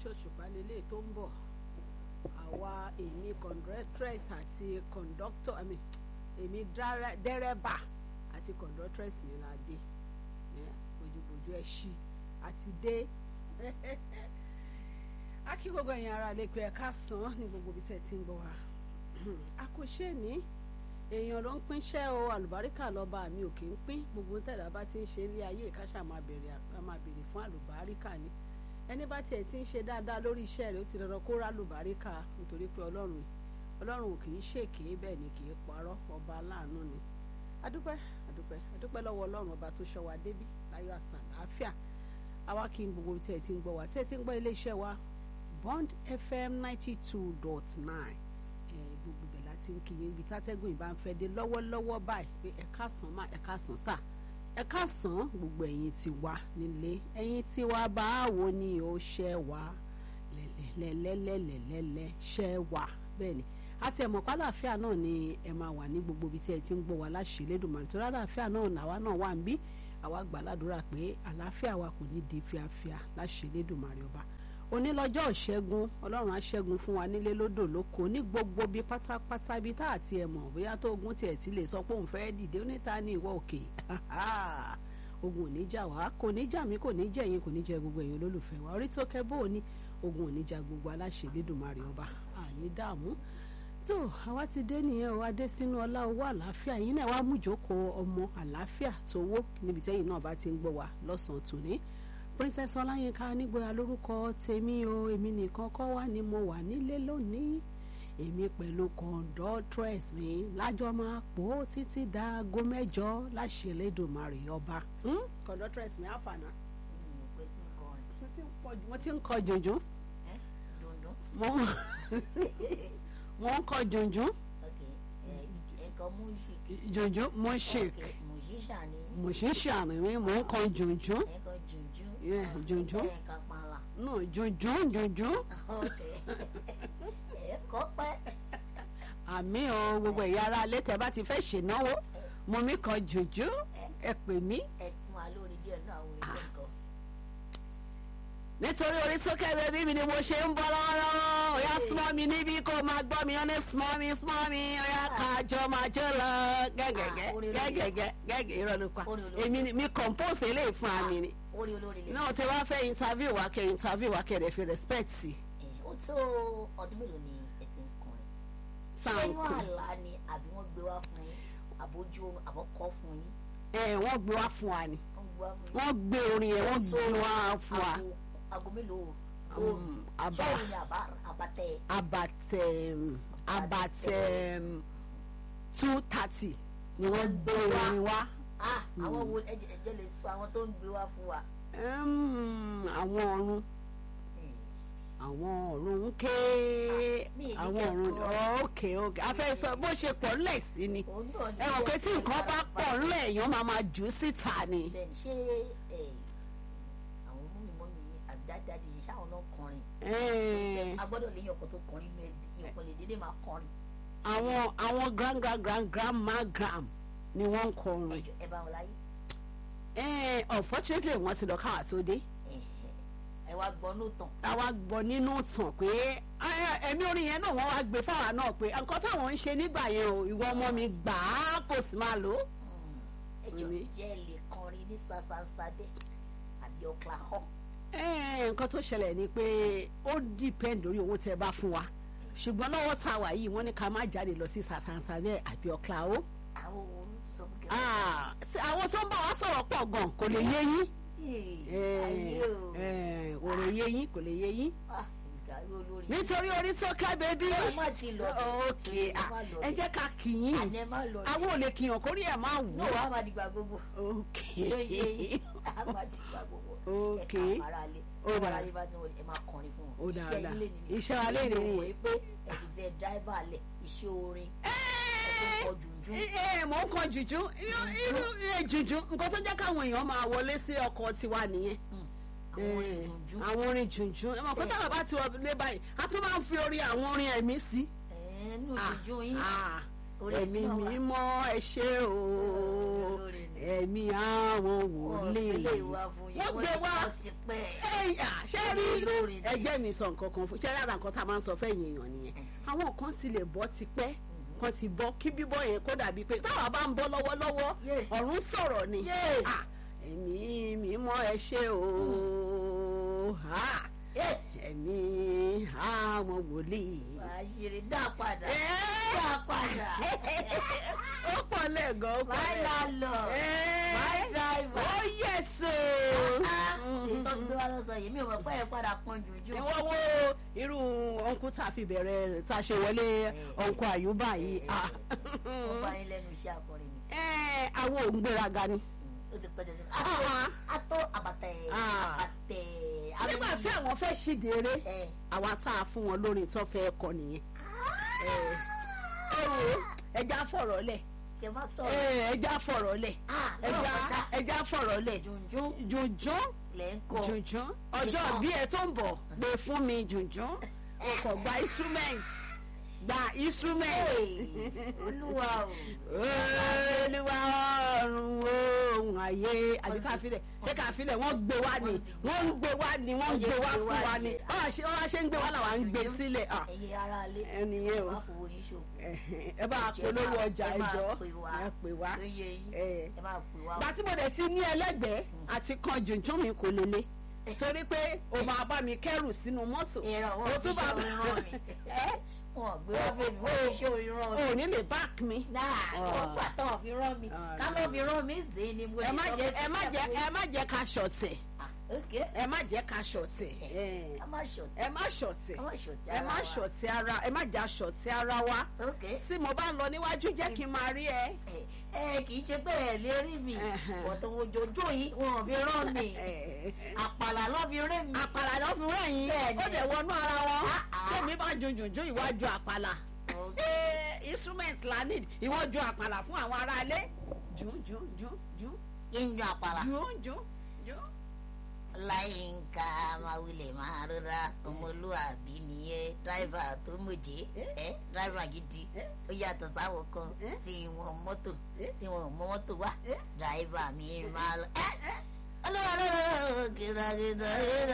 ṣòṣùpá lélẹ̀ tó ń bọ̀ àwa èmi conductress àti conductor I mean, èmi dára- dẹ́rẹ́bà àti conductress mi la dé Eh, bójúbójú ẹ ṣí àti dé a kí gbogbo ẹ̀yin ará lè pe ẹ̀ka sàn ní gbogbo ibi tẹ́ ẹ ti ń gbọ́ wa a kò ṣe ní èèyàn ló ń pínṣẹ́ o àlùbáríkà lọ́ba mi ò kì í pín gbogbo tẹ̀dá bá ti ń ṣe ilé ayé ìkáṣà máa bèrè a máa bèrè fún àlùbáríkà ni ẹni bá tiẹ̀ ti ń ṣe dáadáa lórí iṣẹ́ rẹ̀ ó ti dandan kó rá àlùbáríkà nítorí pé ọlọ́run ọlọ́run ò kì í ṣèké bẹ́ẹ̀ ni kì í parọ́ ọba aláàánú ni adúpẹ́ adúpẹ́ adúpẹ́ lọ́wọ́ ọlọ́run ọba tó ṣọ́ wa débí láyọ̀ àti àlàáfíà àwa kí n gbogbo tí ẹ ti ń gbọ́ wa tí ẹ ti ń gbọ́ iléeṣẹ́ wa Bond FM ninety two dot nine gbogbo bẹ̀ láti ń kí yín ibi tátẹ́gùn ìbá ń fẹ́ dé lọ́wọ́lọ́wọ́ báyìí pé ẹ káàsán má ẹ káàsán sà ẹ káàsán gbogbo ẹ̀yin ti wá nílé ẹ̀yin ti wá báwo ni ó ṣẹ́ wá lẹ́lẹ́lẹ́lẹ́lẹ́lẹ́ ṣẹ́ wá bẹ́ẹ̀ ni àti ẹ̀mọ̀ pálàáfíà náà ni ẹ máa wà ní gbogbo ibi tí ẹ ti ń gbọ́ wa láṣẹ Elédùmarè tó rálàáfíà náà làwa náà wà ń bí àwa gbà ládùúrà pé àlàáfíà wa kò ní di fíafíà láṣẹ Elédùmarè ọba onílọ́jọ́ ìṣẹ́gun ọlọ́run á ṣẹ́gun fún wa nílé lódò lóko ní gbogbo bí pátápátá bí tá àti ẹ̀ mọ̀ bóyá tó ogun tiẹ̀ ti lè sọ pé òun fẹ́ẹ́ dìde oníta ní ìwọ òkè ogun ò ní jà wá kò ní jà mí kò ní jẹ yín kò ní jẹ gbogbo èèyàn olólùfẹ́ wa orí tó kẹ́ bó o ní ogun ò ní jà gbogbo aláṣẹ Elédùmarè ọba àní dààmú tó àwa ti dé nìyẹn o adé sínú ọlá owó àlàáfíà yín náà wàá mú ìjókòó ọmọ àlàáfíà tó wó níbi tẹ́yìn náà bá ti ń gbọ́ wa lọ́sàn-án tòní princess ọláyínká nígboyà lórúkọ tèmi o èmi nìkan kọ́ wá ni mo wà nílé lónìí èmi pẹ̀lú conductress mi lájọ máa pò ó títí dáago mẹ́jọ láṣẹ Elédùmarè ọba. conductress mi àfànà mo ti ń kọ jùnjún mo ń kọ jùnjún jùnjún mo ṣèk mo ṣì ń ṣàmì mo ń kọ jùnjún yeah junjun no junjun junjun àmì o gbogbo ẹ̀yà ara alẹ́ tẹ́ bá ti fẹ́ ṣènáwó mo mi kan junjun ẹ pè mí. nítorí orí sókè bẹ́bí mi ni mo ṣe ń bọ́ lọ́wọ́lọ́wọ́ ọ̀yá súnmọ́ mi níbí kó máa gbọ́ mi ọ́nẹ́ súnmọ́ mi súnmọ́ mi ọ̀yá kájọ máa jó lọ gẹ́gẹ́gẹ́ gẹ́gẹ́gẹ́ gẹ́gẹ́ irọ́ ló pa èmi ni mi compose eléyìí fún àmì ni orí olórí lè. náà tí wàá fẹ́ interview wa kẹ́ interview wa kẹ́ rẹ̀ fi respect sí. ó tó ọdún mélòó ni ẹ ti ń kọrin. Sáà ṣé ń inú kọ. àlá ni àbí wọ́n gbé wá fún yín àbójú oorun àbọ̀kọ́ fún yín. ẹ wọ́n gbé wá fún wa ni wọ́n gbé wá fún yín. wọ́n gbé orin yẹn wọ́n Tó gbé wá fún wa. aago- aago mélòó Um, lóòrùn àbá- sọ́ọ̀rùn ni àbá àbátẹ. abatẹ abatẹ two thirty ni wọ́n gbé orin wá. ah àwọn wo ẹjẹ ẹjẹ lè sọ àwọn tó ń gbé wá fún wa. Um, àwọn ọ̀run Hmm. àwọn ọ̀run ń ké mi ì ní àwọn ọ̀run kẹ́kọ̀ọ́. ókè ókè a fẹ́ sọ bó ṣe pọ̀ ńlẹ̀ sí ni òun náà ní ẹ mọ̀ pé tí ẹ̀jẹ̀ nǹkan bá lára pọ̀ ńlẹ̀ èèyàn máa máa jù ú síta ni. bẹ́ẹ̀ ni ṣé ẹ, àwọn mọ́mí-mọ́mí àdádáde yìí ṣáwọn náà kọrin. Eh, a gbọ́dọ̀ léyìn ọkọ̀ tó kọrin inú ẹbí ìyọ̀kan lè dédé máa kọrin. àwọn àwọn grand grand grand grandma gram ni wọ́n ń kọrin. ẹjọ ẹ bá wọn láyé. Eh, unfortunately wọ́n ti lọ káwá tó dé. ẹ wá gbọ́ ní tàn. àwa gbọ́ nínú tàn pé eh, ẹ̀mí orin yẹn náà wọ́n wá gbé fáwa náà pé nǹkan táwọn ń ṣe nígbà yẹn o ìwọ ọmọ mi gbà á kò sì máa lò ó. ẹjọ Èmi. jẹ́ ẹ lè kọrin ní sasansade àbí Oklahoma. Eh, nǹkan tó ṣẹlẹ̀ ni pé ó depend lórí owó tẹ bá fún wa ṣùgbọ́n lọ́wọ́ tá a wà yìí wọ́n ní ká má jáde lọ sí sàṣàǹsà bẹ́ẹ̀ àbí ọ̀kla o. àwọn òun sọ fún kẹfẹ. Ah, tí àwọn tó ń bá wa sọ̀rọ̀ pọ̀ gan kò lè yé yín. ayé o. Eh, kò lè yé yín kò lè yé yín. Ah, ìdarí olórí. nítorí orí tó ká bẹ́bí. ẹ má ti lọ bẹ̀. ok ẹ ah, má lọ ẹ bẹ̀. jẹ́ ká kì í àní ẹ má lọ bẹ̀. àwọn ò lè kìyàn kórí ẹ̀ máa wù náà ọ́. wàá má dìgbà gbogbo. ok yóò yé yín a má dìgbà gbogbo. Ok. ẹ ká ara lé. Ó ẹ dáa. ara lé bá ti wọlé ẹ máa kọrin fún Ó wọn. dáa, iṣẹ́ dáa. ilé nìyẹn. Iṣẹ́ wa lé Mo nìyẹn. mọ̀ pé ẹ ti fẹ́ dráìvà lẹ̀ iṣẹ́ orin. ẹ tó ń kọ jùnjún. ẹ mò ń kan jùjú irú irú ẹ jùjú nǹkan tó jẹ́ káwọn èèyàn máa wọlé sí ọkọ̀ tiwa nìyẹn. àwọn orin Eh, jùnjún. àwọn orin jùjú ẹ mọ̀ pé táwọn bá ti wọlé báyìí a tún máa ń fi orin àwọn orin ẹ̀mí sí. ẹnu Ah, jùnjún yín. ah, Orin ẹ̀mí ẹ̀mí náà wà. mímọ́ ẹ ṣé o Olórin ni. ẹ̀mí àwọn Wọ́n wòlíì gbélé wa fún yín. wọ́n gbé ti wá kọ́ ti pẹ́. ẹ ìyá ṣé rí Olórin ni. ẹgbẹ́ mi sọ nǹkan kan fún ṣé rárá nǹkan tá a máa ń sọ fẹ́yìn èèyàn nìyẹn àwọn kan ti lè bọ́ tipẹ́ kan ti bọ́ kí bíbọ́ yẹn kó dàbí pé táwa bá ń bọ́ lọ́wọ́lọ́wọ́ Yeah. ọ̀run sọ̀rọ̀ ni Yeah. Ah, ẹ̀mí mi mọ́ ẹ ṣe o Ah, ẹ ẹ̀mí àwọn wòlíì. wàá ṣeré dá padà Ẹ́. dá padà ó pọ̀ lẹ́ẹ̀gan ó pọ̀ máa lẹ́ẹ̀gan. lọ máa dráìvà. ó yẹ̀sọ̀. ètò gbé wa lọ sọ yìí mi ò mọ̀ pé ẹ padà pọn jùjú. ìwọ wo irú ọ̀nkú tá a fi bẹ̀rẹ̀ tá a ṣe wọlé ọ̀nkú àyùbá yìí. ah. wọ́n bá yín lẹ́nu iṣẹ́ akọrin ni. Ẹ́, àwọn òǹgbéraga ni. ó ti pẹ́ tẹ̀sí. Ah. atọ́ àbàtẹ̀ Ah. àbàtẹ̀. nígbà tí àwọn fẹ́ ṣíde eré ẹ àwa tá a fún wọn lórí tó fẹ́ kọ nìyẹn. ẹ wo ẹja fọ̀rọ̀ lẹ̀ kẹ má ẹ, sọ̀rọ̀. ẹja fọ̀rọ̀ lẹ̀ ah ẹja lọ́rọ̀ kọjá ẹja fọ̀rọ̀ lẹ̀ jùnjún jùnjún lẹ̀ ń kọ. jùnjún ọjọ́ Nìkan. bí ẹ tó ń bọ̀ gbé fún mi jùnjún o kò gba instrument gba instrument. Hey, olúwa o. olúwa ọ̀run ohun ayé àbí ká filẹ̀ ṣé ká filẹ̀ wọ́n gbé wá ni wọ́n ń gbé wá ni wọ́n ń gbé wá fún wa ni báwa ṣe wọ́n ṣe ń gbé wá làwa ń gbé sílẹ̀ ah, ẹ̀yin ará ilé. ẹnìyẹn o má fowó yín ṣòfò. ẹ̀hìn, ẹ bá polówó ọjà ẹ máa ẹjọ́ pè wá. ẹ pè wá ó yẹ yín. ẹ. ẹ máa pè wá. gbà tí mo dẹ̀ ti ní ẹlẹ́gbẹ̀ẹ́ àti kan jùnjún mi kò lélẹ̀ torí pé o máa bá mi kẹ́rù sínú mọ́tò ìran o wọn fi tún ṣe bá orin rán mi. ẹ wọn gbé wá bẹ́ẹ̀ mi wọ́n fi ṣe orin rán mi. o ní lè back mi. náà wọ́n gbà tán fi rán mi. Ah, ká ló fi rán mi zèé ni mo ẹ má sọ jẹ pé ẹ má jẹ ẹ má jẹ ká ṣọ̀tẹ̀ Ah, ok ẹ má jẹ ká ṣọ̀tẹ̀ ẹ ká má ṣọ̀tẹ̀ ẹ má ṣọ̀tẹ̀ ká má ṣọ̀tẹ̀ ẹ ara má wa. ṣọ̀tẹ̀ ara ẹ má jà ṣọ̀tẹ̀ ara wa ok tí mo bá ń lọ níwájú jẹ́ kí n máa rí ẹ. ẹ ẹ kì í ṣe pé ẹ lè rí mi Ẹhẹn. ọ̀tọ̀ òjòjò yìí wọn ò fi rán mi àpàlà ló fi rí mi. àpàlà ló fi rẹ̀yìn Bẹ́ẹ̀ni. ó dẹ̀ wọnú ara wọn Ah, ah. tèmi bá jùjùjù ìwájú àpàlà Ok. Eh, instrument la need ìwọ́jú àpàlà fún àwọn aráalé jù jù jù jù kí n jọ àpàlà. jù jù jù. láyínká máa wulẹ̀ máa rọra ọmọlúwàbí nìyẹn dráìvà tó mọ̀jẹ́ ẹ dráìvà gidi Eh? ó yàtọ̀ sáwọn kan Eh? tí wọn mọ́tò Eh? tí wọn ò mọ mọ́tò wá Eh? dráìvà mi máa lọ. ẹ ẹ olúwa lọ́wọ́ kìràkìtà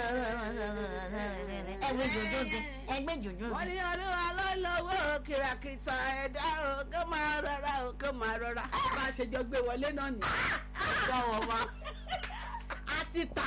ẹgbẹ́ jòjó ti ẹgbẹ́ jòjó wọ́n ti. ní olúwa ló lọ́wọ́ kìràkìtà ẹ̀dá o kó máa rọra o kó máa rọra bá a ṣe jọ gbé wọlé náà nì. sọ̀wọ́ ma a ti tà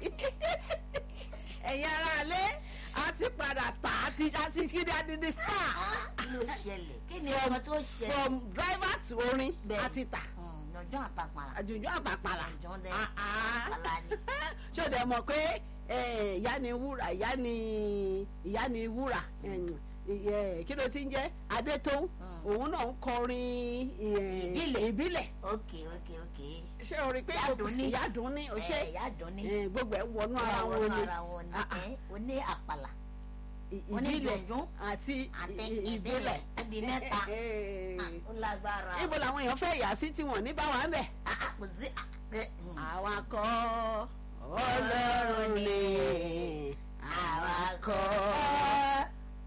ẹ̀yin aráalé a ti padà tà a ti a ti kí ni a ti di star kí ló ṣẹlẹ̀ kí ni ọmọ tó ṣẹlẹ̀. from driver to orin Bẹ́ẹ̀ni. a ti tà lọ́jọ́ àtàpàrà àjùjù àtàpàlà. lọ́jọ́ dẹ́ Ah, ah. àpàlà ni. ṣé o dẹ̀ mọ̀ pé eh, ìyá ni wúrà ìyá ni ìyá ni wúrà em, eh, kí ló ti ń jẹ́ adétòun Mm. òun náà ń kọrin eh, Ìbílẹ̀. ìbílẹ̀ ok ok ok. ṣé o rí i pé Ìyádùn ní. ìyádùn ní o ṣe ẹ ìyá dùn ní. eh, gbogbo ẹ̀ wọnú ara ara wọn ni ara wọn ni Ah, ah. ẹ o ní àpàlà I- o ní ìbílẹ̀ jọ̀njún àti àti i- i- ìbílẹ̀ ó di mẹ́ta Eh, Ah, ó lágbára. ibo làwọn èèyàn fẹ́ yà sí tí wọ́n ní bá wà ń bẹ̀. Ah, ah, kò sí ah, ẹ, mm. àwa kọ́ ọlọ́run ni àwa kọ́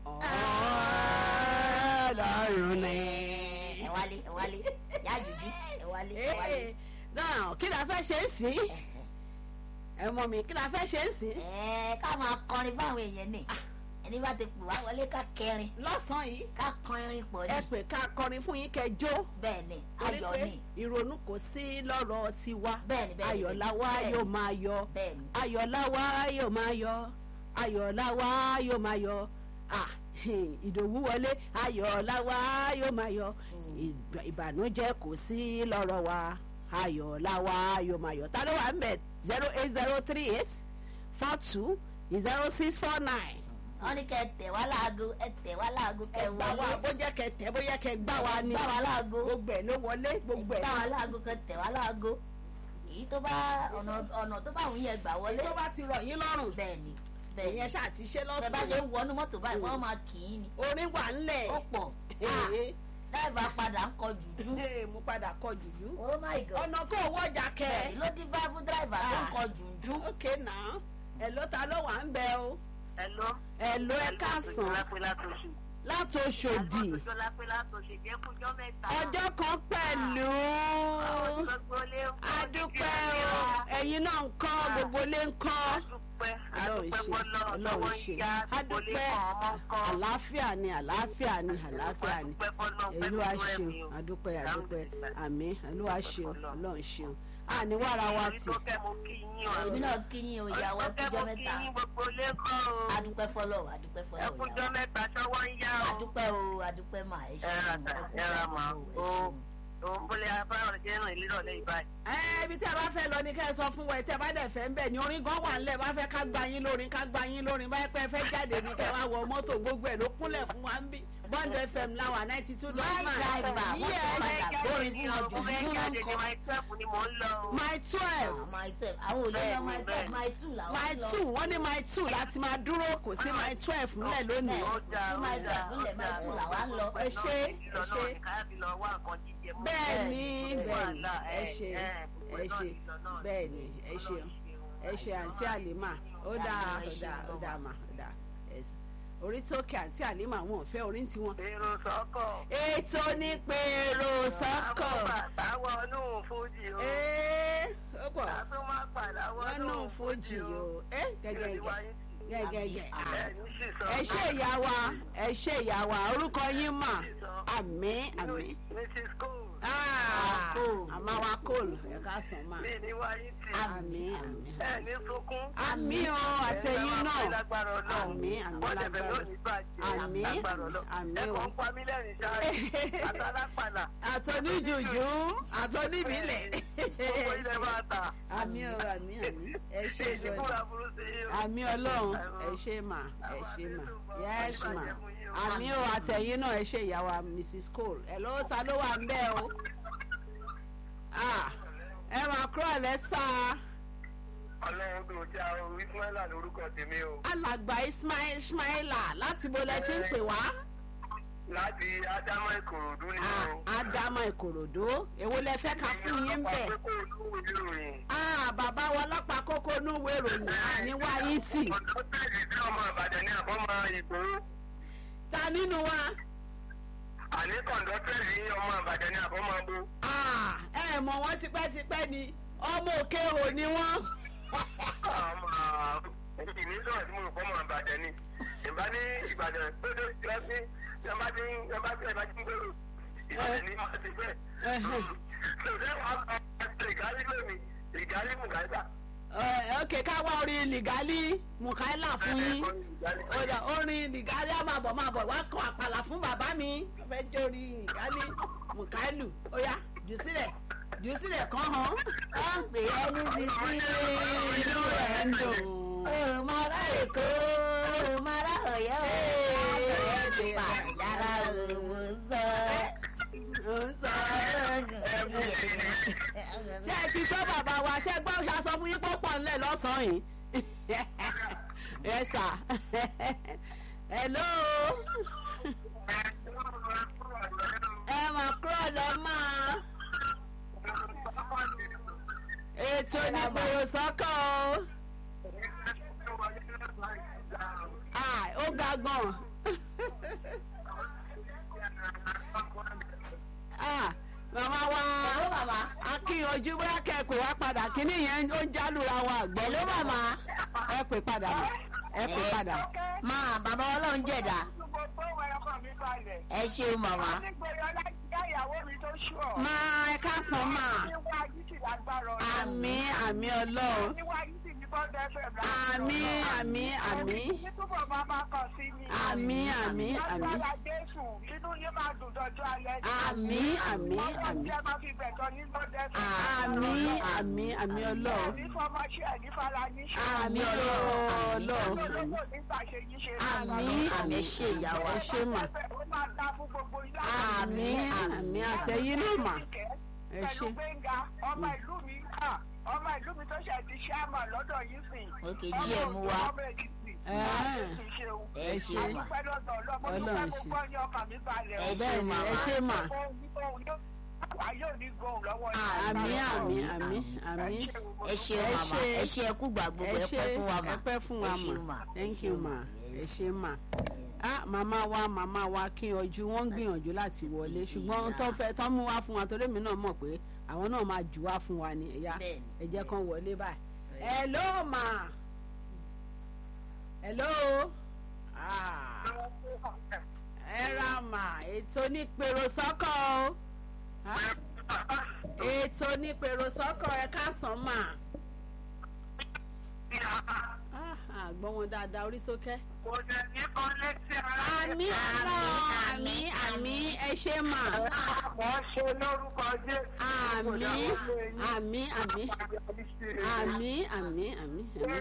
ọlọ́run ni. ẹ wálé ẹ wálé yá jùjú ẹ wálé ẹ wálé. Eh, náà kí la fẹ́ ṣe é sí ẹ mọ mi kí la fẹ́ ṣe é sí. ẹ ká máa kọrin fáwọn èèyàn ni ẹni bá ti pè wá wọlé ká kẹrin lọ́sàn-án yìí ká kọrin pọ̀ ẹ ní pè ká kọrin fún yín kẹjọ. bẹ́ẹ̀ ni torí ayọ̀ pé ni ìrònú kò sí lọ́rọ̀ tiwa Bẹ́ẹ̀ni, bẹ́ẹ̀ni, ayọ̀láwa bẹ́ẹ̀ni. yóò máa yọ bẹ́ẹ̀ ni ayọ̀láwa yóò máa yọ ayọ̀láwa yóò máa yọ ah ìdòwú wọlé ayọ̀láwa yóò máa yọ Ìgbà- ìbànújẹ́ kò sí lọ́rọ̀ wa ayọ̀láwa yóò máa yọ ta ló wà ń bẹ̀ zero eight zero three eight four two zero six four nine wọ́n ní kẹ́ tẹ̀ wá láago ẹ tẹ̀ wá láago kẹ́ gbà wá wọlé bó jẹ́ kẹ tẹ̀ bóyá kẹ gbà wá ni gbà wá láago gbogbo ẹ̀ ló wọlé gbogbo ẹ̀ gbà wá láago kẹ́ tẹ̀ wá láago èyí tó bá ọ̀nà ọ̀nà tó bá wù yẹn gbà wọlé tó bá ti rọ̀ yín lọ́rùn bẹ́ẹ̀ ni bẹ́ẹ̀ ni ìyẹn ṣáà ti ṣe bẹ́ẹ̀ bá ṣe lọ́sàn-án ń wọnú mọ́tò báyìí wọ́n máa kì í ni orin wà ńlẹ̀ ó pọ̀ Ee. dáìbà padà ń kọ jùjú Ee, mo padà kọ jùjú oh my god ọ̀nà kó owó ọjà kẹ bẹ́ẹ̀ ló dín bá fún dáìbà tó ń kọ jùjú ok náà ẹ ló ta ló wà ń bẹ o Hello. ẹ ló ẹ káàsán Lápẹ́ látòṣù. láti Òṣòdì Àgbọ̀dọ̀ lápẹ́ látòṣù jẹ́ kújọ́ mẹ́ta. ọjọ́ kan pẹ̀lú Gbogbo ilé ń kọ́. adúpẹ́ o ẹ̀yin náà ń kọ́ gbogbo ilé ń kọ́ Adúpẹ́. lọ ọlọ́run ṣe ọlọ́run ṣe adúpẹ́ àlàáfíà ni àlàáfíà ni àlàáfíà ni olúwa ṣeun adúpẹ́ adúpẹ́ àmín olúwa ṣeun ọlọ́run ṣeun àní wàrà wa tì èmi náà kí yín o ìyàwó ẹkújọ́ mẹ́ta gbogbo lẹ́kọ̀ọ́ o adúpẹ́ fọlọ́ adúpẹ́ fọlọ́ ẹkújọ́ mẹ́ta ṣọwọ́ ń yá o. adúpẹ́ o adúpẹ́ mà ẹ ẹ ra ṣeun ta ẹ ra mà o òun bólé afárá jẹ́ rìn lírọ̀lẹ́ ìbáyìí. ẹ ibi tí a bá fẹ́ lọ ni kẹ́ ẹ sọ fún wa ẹ tẹ́ bá dẹ̀ fẹ́ ń bẹ̀ ni orin gan wà ńlẹ̀ bá fẹ́ ká gba yín lórin ká gba yín lórin báyìí pé ẹ fẹ́ jáde ni kẹ́ ẹ wá wọ mọ́tò gbogbo ẹ̀ ló kúnlẹ̀ fún wa ń bí bond fm láwà ninety two My driver, wọ́n ti padà gbórí fún mo ọjọ́ fẹ́ ìdúró jáde ní nǹkan. my twelve ni mò ń lọ o. my twelve my twelve àwọn olè lọ my twelve my two làwọn my lọ. two wọ́n ní my two láti máa dúró kò sí my twelve ńlẹ̀ lónìí. ó dáa tí ó my dáa twelve ńlẹ̀ my two làwọn lọ. ẹ ṣé, ẹ ṣé. káyọ̀bí lọ wá nǹkan jíjẹ mú. bẹ́ẹ̀ ni Bẹ́ẹ̀, bẹ́ẹ̀ ni wàhálà, ẹ ẹ, ṣe ẹ, ẹ ṣe bẹ́ẹ̀ ni ẹ ṣe ẹ ṣe àǹtí àlìmà ó dáa ó dáa ó dáa mà ó dáa ẹ ṣe. orí tókè àǹtí àlìmà wọn ò fẹ́ orí ń tiwọn. èrò sọ́kọ̀. ètò ní pèrò sọ́kọ̀. àwọn bàtà wọnú fújì o. ee ó pọ̀ àtún máa padà wọ́n wọnú nù fojì o ẹ gẹ́gẹ́gẹ́ gẹ́gẹ́gẹ́ ẹ ní sísọ. ẹ ṣe ìyá wa ẹ ṣe ìyá wa orúkọ yín mà àmì àmì. mrs cole. Ah, Cole. àmà wa kóòlù ẹ ká sàn máa. mi ní wáyé tì. àmì àmì. ẹ ní sunkún. àmì o àtẹ̀yìn náà lágbára ọlọ́run. àmì àmì wọ́n tẹ̀fẹ̀ lágbára lónìí bàjẹ́. Àmì, lágbára ọlọ́run. àmì ẹ o. kàn ń pa mí lẹ́rìn ṣáà. àtàlápàlà. àtọ́níjùjú àtọ́níbílẹ̀. gbogbo ilẹ̀ máa tà. àmì o àmì àmì ẹ ṣe èyí gan fúnra burú sí i o. àmì ọlọ́run ẹ ṣe mà ẹ ṣe mà yes mà àmì o àtẹ̀yìn náà ẹ ṣe ìyàwó mrs cole ẹ ló ta ló wà ń bẹ́ẹ̀ o Ah, ẹ máa kúrò lẹ́sà ọlọ́run tó jẹ́ àwọn ismaila lórúkọ tèmi o. alàgbà ismail ismaila láti bo lẹ ti ń pè wá láti ádámọ̀ ìkòròdú ni Ah, o. ádámà ìkòròdú èwo lẹ fẹ́ ká fún yín bẹ́ẹ̀. Àpapọ̀ olówó ìròyìn. Ah, bàbá wa ọlọ́pàá kókó núwèé ìròyìn àníwá yín tì ọ̀dọ́ tẹ̀lé tí ọmọ àbàdàn ní àbọ̀mọ ìgbòho. ta nínú wa àní kọ̀ǹdọ́tẹ̀lì ní ọmọ àbàdàn ní àbọ̀mọ bó. Ah, ẹ mọ̀ wọ́n tipẹ́tipẹ́ ni ọmọ òkè ò ní wọ́n. ìní sọ̀rọ̀ tí mo rò fọ́mọ àbàdàn ni. ìbá ní ìbàdàn tó tó ti lọ sí ìjọba tí ìjọba tí ìjọba tí ń gbèrò. ìbàdàn ní máa ti bẹ́ẹ̀. ṣòṣẹ́ wàá sọ ìgálí lómi ìgálí mùgáísà. Ẹ, ok ká wá orin lìgálí mukaila fún yín Ọ̀dà, orin lìgálí á máa bọ̀ máa bọ̀ wá kọ àpàlà fún bàbá mi wọ́n fẹ́ jẹ́ orin lìgálí mukailu ó yá jù sílẹ̀ jù sílẹ̀ kàn án. wọ́n ń pè é ní sisi inú rẹ̀ ń dùn. òmàrà èkó òmàrà ọ̀yọ́ ọ̀yọ́ ti pa yàrá òmùsọ. Ó ń sọ ṣé ẹ ti gbọ́ bàbá wa ṣé gbọ́ ṣe aṣọ fún yín pọ́pọ̀ ńlẹ̀ lọ́sàn-án yìí ẹ sà hello ẹ mà kúrò lọ máa ètò ìgbòho sọ́kọ̀ o Ah, ó ga gan Ah, màmá wa Hello, màmá. akíyanjú bóyá kẹ́kọ̀ọ́ wá padà kíní yẹn ó ń jálùra wa àgbọ̀ Hello, màmá. ẹ pè padà mà ẹ pè padà. máa bàbá ọlọ́run jẹ̀dá ẹ ṣeun màmá. máa ẹ káàsán mà àmì àmì ọlọ́run àmì àmì àmì àmì àmì àmì àmì àmì àmì àmì àmì àmì ọlọ́run àmì ọlọ́run àmì àmì ṣe ìyàwó. ẹ ṣe mà àmì àmì àtẹ̀yìn náà mà ẹ ṣe. pẹ̀lú gbẹ̀ngà ọmọ ìlú mi kà ọmọ ìlú mi tó ṣe ti ṣáàmà lọ́dọ̀ yìí sìn. òkè díẹ̀ mú wa ọmọ èkìtì Ẹ. ẹ ṣe mà àdúpẹ́ lọ́dọ̀ ọlọ́mọ tó Ọlọ́run fẹ́ ṣe. gbogbo ọyàn ọkàn mi balẹ̀ ẹ o. ṣe bẹ́ẹ̀ ni ẹ ṣe mà ayé ò ní gbóhùn lọ́wọ́ àmì àmì àmì àmì ẹ ṣe Ẹ màmá ṣe. ẹ ṣe ẹkú gbà gbogbo ẹ ẹ ṣe pẹ́ fún wa mà ẹ pẹ́ fún wa ẹ ṣeun mà mà thank you mà ẹ ṣe mà ah màmá wa màmá wa kí ọjú wọn ń gbìyànjú láti wọlé ṣùgbọ́n tó fẹ́ tán mú wá fún wa torí mi náà mọ̀ pé àwọn náà máa jù wá fún wa ní ẹ̀yà Bẹ́ẹ̀ni. ẹ jẹ́ kán wọlé báyìí ẹ ló mà hello Ah, ẹ ra mà ètò onípèrò sọ́kọ̀ o Ah, ètò onípèrò sọ́kọ̀ ẹ káàsán mà Ah, àgbọ̀n wọn dáadáa orí sókè. Kò dẹ̀ ní kan létí ara. àmì àná àmì àmì ẹ ṣe mà Wọ́n ṣe lórúkọ Jésù. àmì àmì àmì àmì àmì àmì àmì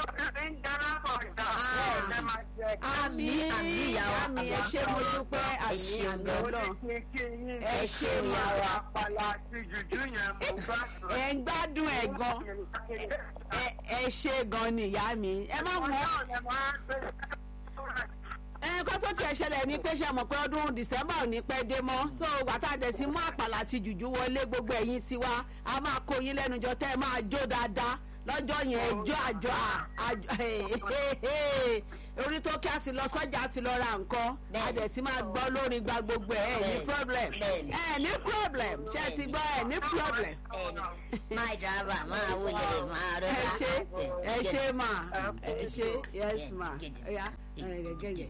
jésù. àmì àmì ìyàwó àmì ẹ ṣe mo dúpẹ́ àmì àmì ọlọ́run. ẹ ṣe ìyàwó apala àti jùjú yẹn mo gbàdúrà. ẹ ń gbádùn ẹ gan ẹ ẹ ṣe gan ni ìyá mi ẹ má mọ ẹ kó tó tiẹ̀ ṣẹlẹ̀ ní pé ṣe mọ̀ pé ọdún december ò ní pẹ́ dé mọ́ so wàtá dẹ̀ sí mú àpàlà àti jùjú wọlé gbogbo ẹ̀yìn tiwa a máa kó yín lẹ́nu jọ tẹ́ ẹ máa jó dáadáa lọ́jọ́ yẹn ẹjọ́ àjọ àjọ orí tó kí a ti lọ sọ́jà a ti lọ ra nǹkan a Bẹ́ẹ̀ni. dẹ̀ ti máa gbọ́ lórí gba gbogbo ẹ̀ ẹ̀ ní Bẹ́ẹ̀ni. problem Bẹ́ẹ̀ni. ẹ̀ ní problem ṣé ẹ ti gbọ́ ẹ̀ ní problem ẹni máa dábàá máa wọlé máa ẹ rọra. ṣe ẹ ṣe mà ẹ ṣe yes ma ẹ̀yà gẹ́gẹ́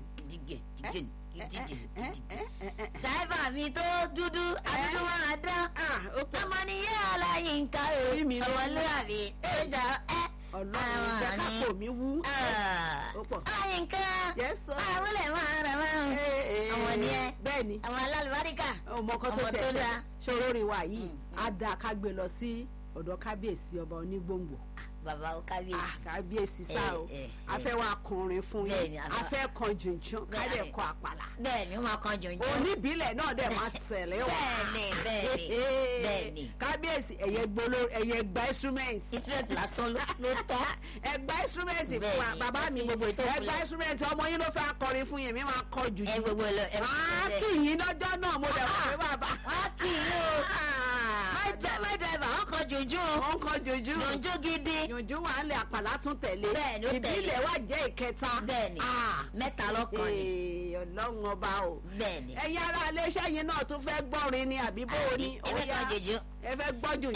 dáìbà mi tó dúdú adúdú máa dán ah ó pọ̀ ọmọ nìyẹn ọláyínká o Orí mi ló wú. ọmọlúwàbí ó jà ẹ. ọlọ́run jẹ́ kápò mi wú ó pọ̀. ọláyínká Yes, sir. àwọlẹ̀ máa rẹ̀ máa ń ọmọ nìyẹn bẹ́ẹ̀ ni àwọn alálùbáríkà ọmọ kan tó ọmọ tó ṣẹ̀ṣẹ̀ dáa. ṣòro rìn wá yìí Mm, á dáa ká gbé lọ sí ọ̀dọ̀ kábíyèsí ọba onígbòǹgbò bàbá ó Ah, kábíyèsí kábíyèsí sá o Eh, eh, a fẹ́ wá kọrin fún Bẹ́ẹ̀ yín ni, a a fẹ́- fẹ́ kan jùnjún ká Bẹ́ẹ̀ dẹ̀ ni. kọ àpàlà bẹ́ẹ̀ ni ó máa kan jòjò oníbílẹ̀ náà dẹ̀ máa tẹ̀lé wá bẹ́ẹ̀ni bẹ́ẹ̀ni bẹ́ẹ̀ni kábíyèsí ẹ̀yẹ gbolo ẹ̀yẹ gba instrument instrument lásán ló ló tọ́ ẹ gba instrument fún wa Bẹ́ẹ̀ni, bàbá mi gbogbo ètò ẹ ìpìlẹ̀. gba instrument ọmọ yín ló fẹ́ akọrin fún yín mi máa kọ jù ẹ gbogbo ẹ lọ ẹ máa kì yín lọ́jọ́ náà mo dẹ̀ wọ́n pé bàbá. wá kì í o my dri- my driver wọn kan jòjò wọ́n ń kọ jòjú jòjò gidi jòjú wà ń lè àpàlà tún tẹ̀lé Bẹ́ẹ̀ni, ó tẹ̀lé. ìbílẹ̀ wà jẹ́ ìkẹta bẹ́ẹ̀ni Ah, mẹ́ta lọ́kàn ni ee, ọlọ́run ọba o bẹ́ẹ̀ni ẹ̀yin ará iléeṣẹ́ yín náà tún fẹ́ gbọ́rin ni àbí bó o ní ẹ fẹ́ kan jòjò ẹ fẹ́ gbọ́ jòjú